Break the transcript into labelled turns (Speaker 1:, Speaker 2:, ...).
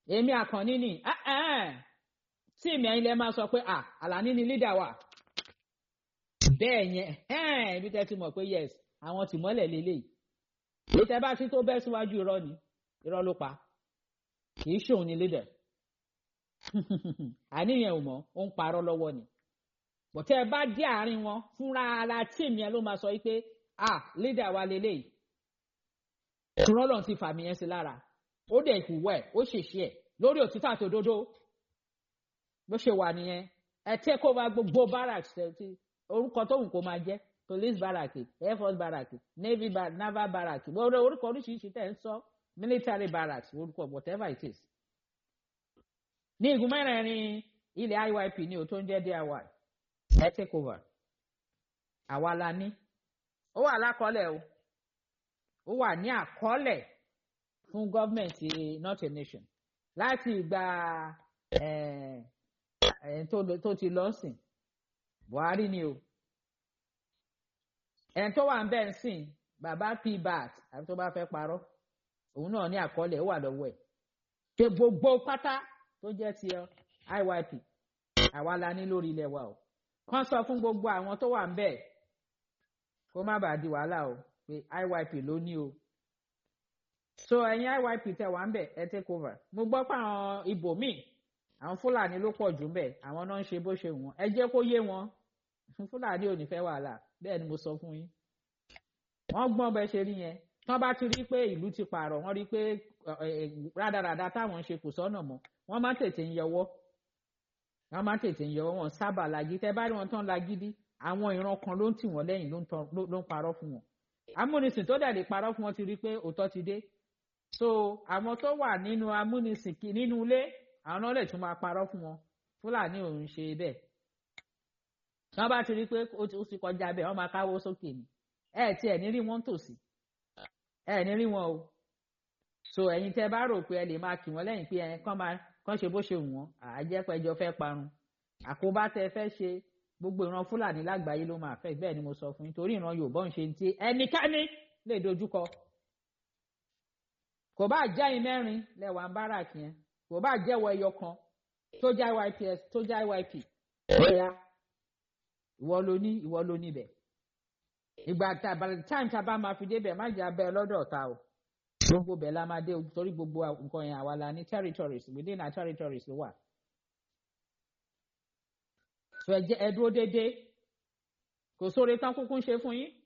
Speaker 1: èmi àkànní ni tí èmi ẹ̀yin lẹ máa sọ pé à àlàní ni lídà wà bẹ́ẹ̀ yẹn ibi tẹ́ ti mọ̀ pé yes àwọn tìmọ́lẹ̀ lélẹ́yìí èyí tẹ́ bá ti tó bẹ́ síwájú irọ́ ni irọ́ ló pa kì í ṣòun ni lídà àníyàn ò mọ̀ ó ń parọ́ lọ́wọ́ ni bọ̀tẹ́ ẹ bá dé àárín wọn fúnra ara tíìmù yẹn ló máa sọ pé ah leader wa lélẹ́yìí rọ́lọ́n ti fàmì yẹn sí lára ó dẹ̀ ìhùwẹ́ ó ṣèṣe ẹ̀ lórí òtítọ́ àti òdodo bó ṣe wà nìyẹn ẹ take over gbogbo barracks ti orúkọ tó wù kó máa jẹ́ police barrack air force barrack navy bar naval barrack gbogbo orúkọ oríṣiríṣi tẹ̀ ń sọ military barracks orúkọ whatever it is ní igun mẹ́rẹ̀ẹ̀rin ilẹ̀ IYP ní o tó ń jẹ́ DIY ẹ take over àwa la ní ó wà lákọọ́lẹ̀ o ó wà ní àkọọ́lẹ̀ fún gọ́ọ̀mẹ̀ntì not a nation láti ìgbà tó ti lọ sìn Buhari ni o ẹni tó wà ń bẹ́ẹ̀ sìn bàbá pbat àbí tó bá fẹ́ parọ́ òun náà ní àkọọ́lẹ̀ ó wà lọ́wọ́ ẹ̀ ṣe gbogbo pátá tó jẹ́ ti IYP àwa la ní lórí ilẹ̀ wa o kàn sọ fún gbogbo àwọn tó wà ń bẹ́ẹ̀ kó má bàa di wàhálà o pé IYP ló ní o so ẹ̀yin IYP tẹ wà ń bẹ̀ ẹ take over mo gbọ́ pé àwọn ibòmíì àwọn Fúlàní ló pọ̀ jù ń bẹ̀ àwọn náà ń ṣe bó ṣe wọ́n ẹ jẹ́ kó yé wọn Fúlàní ò ní fẹ́ wàhálà bẹ́ẹ̀ ni mo sọ fún yín wọ́n gbọ́n bẹ́ẹ̀ ṣe rí yẹn tán bá ti rí pé ìlú ti pààrọ̀ wọ́n rí pé rádaràda táwọn ń ṣe kò sọ́nà mọ́ wọ́n má tètè ń yọwọ́ wọ́n má tètè ń yọwọ́ wọn sábà lagídí tẹ́ bá rí wọn tán lagídí àwọn ìran kan ló ń tì wọ́n lẹ́yìn ló ń parọ́ fún wọn amúnisìn tó dẹ̀ lè parọ́ fún wọn ti rí pé òótọ́ ti dé so àwọn tó wà nínú amúnisìn nínú ilé àwọn náà lè tún máa parọ́ fún wọn fúlàní ò ń ṣe bẹ́ẹ̀ wọ́n bá ti rí pé ó ti kọjá bẹ́ẹ̀ wọ́n máa káwó sókè ni ẹ tí ẹ̀ ní rí wọn tòsí ẹ ní rí wọn o so ẹ̀yin tẹ́ bá rò pé ẹ lè máa kì wọ́n lẹ́yìn pé ẹ kàn máa kàn ṣe bó ṣe wù wọ́n àjẹpẹjọ fẹ́ parun àkóbá tẹ́ fẹ́ ṣe gbogbo ìran fúlàní lágbàáyé ló máa fẹ́ bẹ́ẹ̀ ni mo sọ fún yín torí ìran yorùbá ń ṣe ti ẹnikẹ́ni lè dojúkọ kò bá jẹ́ ẹ̀yin mẹ́rin lẹ́wà ń bára kí yẹn kò bá jẹ́wọ́ ẹyọ kan tó já YPS tó já YP bóyá ìwọ ló ní ìwọ ló níbẹ̀ ìgbà time tá a bá máa fi débẹ̀ má jẹ́ abẹ́ ọlọ́dọ̀ ọ̀tá o gbogbo bẹ̀ la máa dé torí gbogbo nǹkan yẹn àwa la ní territories within our territories ló wà so ẹ jẹ́ ẹ dúró déédéé kò sóore tán kúkú ń ṣe fún yín